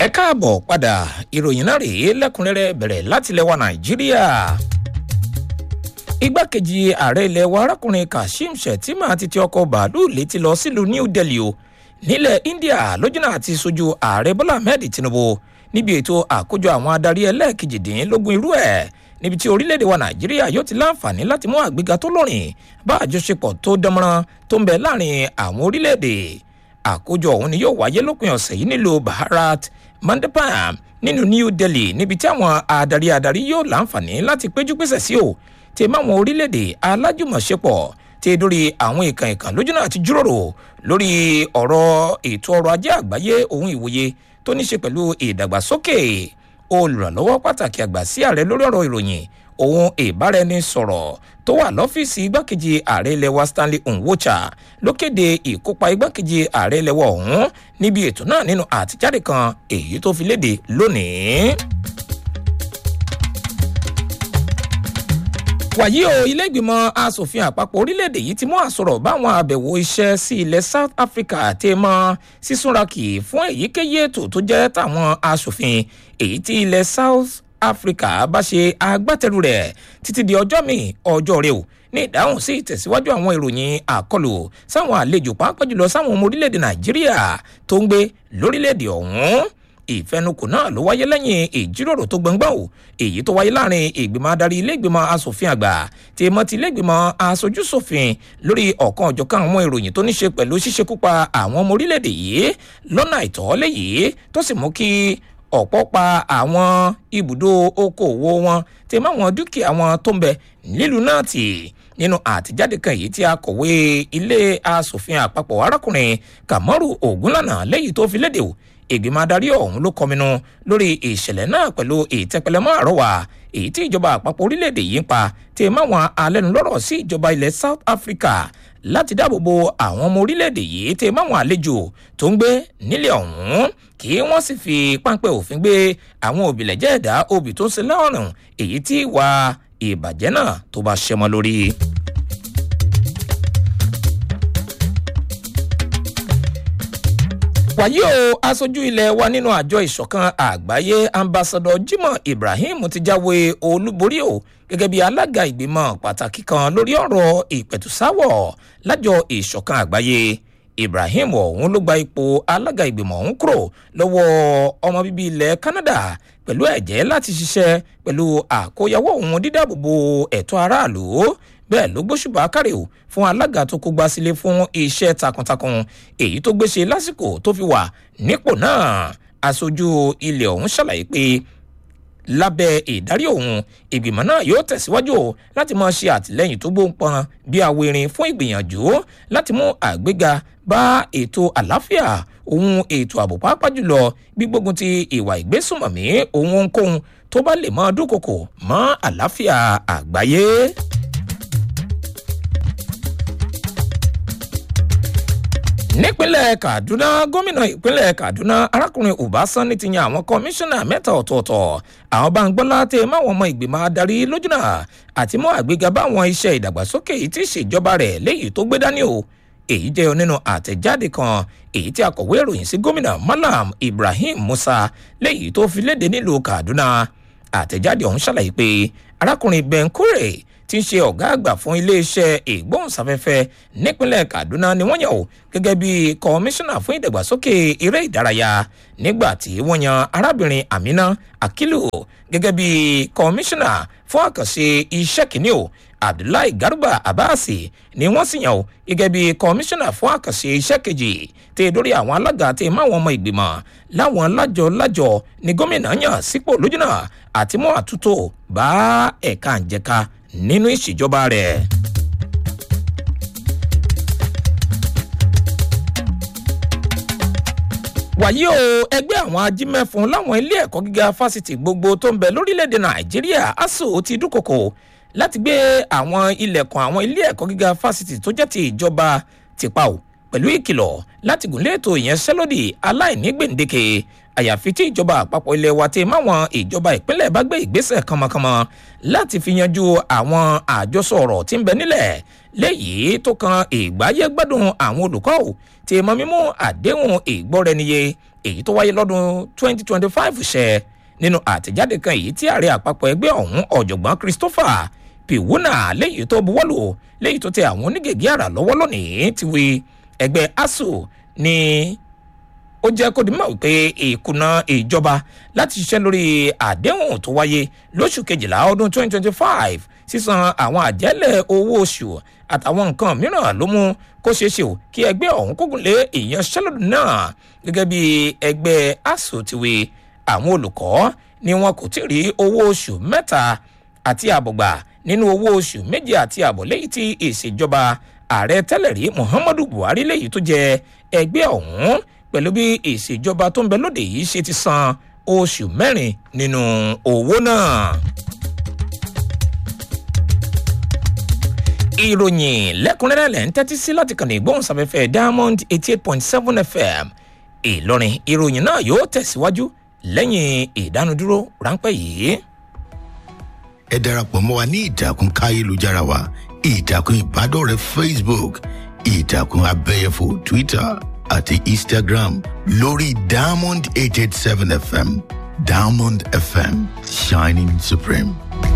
ẹ káàbọ̀ padà ìròyìn náà rèé lẹ́kùnrẹ́rẹ́ bẹ̀rẹ̀ láti lẹ́wà nàìjíríà igbákejì ààrẹ ilẹ̀ wa arákùnrin kashim shettima ti ti ọkọ̀ bàálù létí lọ sílùú new delhi o nílẹ̀ india lójúnà àti sojú ààrẹ bọ́lá ahmed tinubu níbi ètò àkójọ àwọn adarí ẹlẹ́ẹ̀kejìdínlógún irú ẹ̀ níbi tí orílẹ̀-èdè wa nàìjíríà yóò ti láǹfààní láti mú àgbéga tó lórin bá àjọṣepọ̀ tó dánmọ́rán tó ń bẹ láàrin àwọn orílẹ̀-èdè àkójọ ọ̀hún ni yóò wáyé lópin ọ̀sẹ̀ yìí nílùú bharat mandapam nínú new delhi níbi tí àwọn adarí adarí yóò láǹfààní láti péjú pèsè sí o tí máwọn orílẹ̀-èdè alájùmọ̀ṣepọ̀ tí dórí àwọn ìkàn ìkàn lójú náà ti jíròrò lórí ọ̀rọ̀ ètò ọrọ̀ ajé àgbáyé ohun ìwòye tó ní ṣe pẹ̀lú ìdàgbàsókè olùrànlọ́wọ́ pàtàkì àgbà sí ààrẹ lórí ọ̀rọ̀ ìròyìn ohun ìbáraẹnisọ̀rọ̀ tó wà lọ́fíìsì igbákejì ààrẹ ilẹ̀ wa stanley nwocha ló kéde ìkópa igbákejì ààrẹ ilẹ̀ wa ọ̀hún níbi ètò náà nínú àtijáde kan èyí tó fi léde lónìí. wàyí o ilé ìgbìmọ̀ asòfin àpapọ̀ orílẹ̀-èdè yìí ti mú àsọ̀rọ̀ báwọn àbẹ̀wò iṣẹ́ sí ilẹ̀ south africa àti mọ́ sísúnrakì fún èyíkéyìí ètò tó jẹ́ tàwọn asòfin èyí tí ilẹ̀ south africa bá ṣe agbátẹrù rẹ̀ títí di ọjọ́ mi ọjọ́ rẹ o ní ìdáhùn sí ìtẹ̀síwájú àwọn ìròyìn àkọlù sáwọn àlejò pàápàá jùlọ sáwọn ọmọ orílẹ̀-èdè nàìjíríà tó ń gbé lórílẹ̀-èdè ọ̀hún ìfẹnukò náà ló wáyé lẹ́yìn ìjíròrò tó gbọ̀ngbọ̀n o èyí tó wáyé láàrin ìgbìmọ̀ adarí iléègbìmọ̀ asòfin àgbà tí mọ́ ti iléègbìmọ̀ asojúsòfin lórí ọ̀kan ọ̀jọ̀kan àwọn ìròyìn tó ní ṣe pẹ̀lú ṣíṣekúpa àwọn ọmọ orílẹ̀-èdè yìí lọ́nà àìtọ́ léyìí tó sì mú kí ọ̀pọ̀ pa àwọn ibùdó okòòwò wọn tí máwọn dúkìá wọn tó ń bẹ nílùú náà tì nínú àtijáde kan èyí tí akọ̀wé ilé asòfin àpapọ̀ arákùnrin kamaru ogunlànà lẹ́yìn tó fi léde o ìgbìmọ̀ adarí ọ̀hún ló kọminú lórí ìṣẹ̀lẹ̀ náà pẹ̀lú ìtẹ́pẹlẹmọ́ àrọ́wà èyí tí ìjọba àpapọ̀ orílẹ̀-èdè yìí ń pa tí máwọn alẹ́nulọ́rọ̀ sí ìjọba ilẹ̀ south africa láti dáàbò bo àwọn ọmọ orílẹ̀-èdè yìí tí máwọn àlejò tó ń gbé nílẹ̀ ọ̀hún kí wọ́n sì fi páńpẹ́ òfin gbé àwọn òbílẹ̀jẹ́ ẹ̀dá obì tó ń ṣe lọ́rùn èyí tí ìwà ìbàjẹ́ náà tó bá ṣẹmọ lórí. wàyí o aṣojú ilẹ̀ wa nínú àjọ ìṣọ̀kan àgbáyé ambassadọ jimoh ibrahim ti jáwé olúborí o gẹ́gẹ́ bí alága ìgbìmọ̀ pàtàkì kan lórí ọ̀rọ̀ ìpẹ̀tùsáwọ̀ lájọ ìṣọ̀kan àgbáyé ibrahim ọ̀hún ló gba ipò alága ìgbìmọ̀ ọ̀hún kúrò lọ́wọ́ ọmọ bíbí ilẹ̀ canada pẹ̀lú ẹ̀jẹ́ láti ṣiṣẹ́ pẹ̀lú àkóyawọ́ òun dídáàbòbò ẹ̀tọ́ aráàlú bẹ́ẹ̀ ló gbóṣùbà kárẹ̀ o fún alága tó kógbá sílé fún iṣẹ́ takuntakun èyí tó gbéṣe lásìkò tó fi wà nípò náà aṣojú ilẹ̀ ọ̀hún ṣàlàyé pé lábẹ́ ìdarí òun ìgbìmọ̀ náà yóò tẹ̀síwájú láti máa ṣe àtìlẹ́yìn tó gbóǹpọn bí awérin fún ìgbìyànjú láti mú àgbéga bá ètò àlàáfíà ohun ètò ààbò pàápàá jùlọ gbígbógun ti ìwà ìgbésùnmọ̀mí ohun ohunkóhun tó bá lè mọ dúnkokò mọ́ àlàáfíà àgbáyé. nípínlẹ̀ kaduna gómìnà ìpínlẹ̀ kaduna arákùnrin ọbaṣánni ti yan àwọn kọmíṣánná mẹ́ta ọ̀tọ̀ọ̀tọ̀ àwọn báńgbọ́lá tẹ máwọn ọmọ ìgbìmọ̀ adarí lójúnà àti mọ́ àgbéga báwọn iṣẹ́ ìdàgbàsókè tí ìṣèjọba rẹ̀ léyìí tó gbé dání o èyí jẹ́ nínú àtẹ̀jáde kan èyí tí akọ̀wé ìròyìn sí gómìnà malam ibrahim musa léyìí tó fi léde nílùú kaduna àtẹ̀jáde ọ̀hún ṣàlàyé pé arákùnrin ben kure tí ń ṣe ọ̀gá àgbà fún iléeṣẹ́ ìgbóhùnsáfẹ́fẹ́ nípínlẹ̀ kaduna ni wọ́n yàn ó gẹ́gẹ́ bí kọmíṣánná fún ìdàgbàsókè eré ìdárayá nígbà tí wọ́n yan arábìnrin amina akilu gẹ́gẹ́ bí kọmíṣánná fún àkànṣe iṣẹ́ kìíní o abdullahi garba abasi ni wọ́n sì yàn ó gẹ́gẹ́ bí kọmíṣánná fún àkànṣe iṣẹ́ kejì tẹ lórí àwọn alága tẹ máwọn ọmọ ìgbìmọ̀ láwọn lájọ lájọ ni gómìnà yàn sípò lójúnà àti mú àtúntò bá ẹ̀ka àǹjẹ̀ka nínú ìṣèjọba rẹ̀. wàyí o ẹgbẹ́ àwọn ajímẹ́fun láwọn ilé ẹ̀kọ́ gíga fásitì gbogbo tó ń bẹ lórílẹ̀‐èdè nàìjíríà asuu ti dúnkokò láti gbé àwọn ilẹ̀kùn àwọn ilé ẹ̀kọ́ gíga fásitì tó jẹ́ ti ìjọba tìpa o pẹ̀lú ìkìlọ̀ láti gùn lé ètò ìyẹnsẹ́lódì aláìní gbèǹdéke àyàfi tí ìjọba àpapọ̀ ilẹ̀ wa ti máwọn ìjọba ìpínlẹ̀ bá gbé ìgbésẹ̀ kànmọ́kànmọ́ láti fi yanjú àwọn àjọsọ ọ̀rọ̀ tí ń bẹ nílẹ̀ léyìí tó kan ìgbáyé gbádùn àwọn olùkọ́ ò tí mọ mímú àdéhùn ìgbọ́rẹniyé èyí tó wáyé lọ́dún 2025 ṣẹ nínú àtẹ̀jáde kan èyí tí ààrẹ àpapọ̀ ẹgbẹ́ ọ̀hún ọ̀jọ̀gbọ́n christopher piwuna léyìí tó buwọ́lù léyìí tó tẹ àwọn onígègé àrà lọ́wọ́ lónìí ti wí ẹgbẹ́ asuu ní ó jẹ́ kó di mọ̀ wípé ìkùnà ìjọba láti ṣiṣẹ́ lórí àdéhùn tó wáyé lóṣù kejìlá ọdún 2025 sísan àwọn àjẹ́lẹ̀ owó oṣù àtàwọn nǹkan mìíràn ló mú kó ṣeé ṣe o kí ẹgbẹ́ ọ̀hún kógun lé ìyanṣẹ́lódì náà gẹ́gẹ́ bí ẹgbẹ́ asuu ti wí àwọn olùkọ́ ni wọn kò tí ì rí owó oṣù mẹ́ta àti àbọ̀gbà nínú owó oṣù méje àti àbọ̀ lẹ́yìn tí ìṣèjọba ààrẹ tẹ́lẹ̀ rí muhammadu buhari lẹ́yìn tó jẹ ẹgbẹ́ ọ̀hún pẹ̀lú bí ìṣèjọba tó ń bẹ lóde yìí ṣe ti san oṣù mẹ́rin nínú owó náà. ìròyìn lẹ́kùnrẹ́rẹ́ lẹ́ ń tẹ́tí sí láti kàn ní ìgbóhùnsáfẹ́fẹ́ diamond eighty eight point seven fm ìlọrin ìròyìn náà yóò tẹ̀síwájú lẹ́yìn ìdánudúró ráńpẹ́ yìí. ẹ darapọ̀ mọ́ wa ní ìtàkùn káyélujára wa ìtàkùn ìbádọ́rẹ̀ẹ́ facebook ìtàkùn abẹ́yẹfò twitter àti instagram lórí diamond eight eight seven fm diamond fm shining supreme.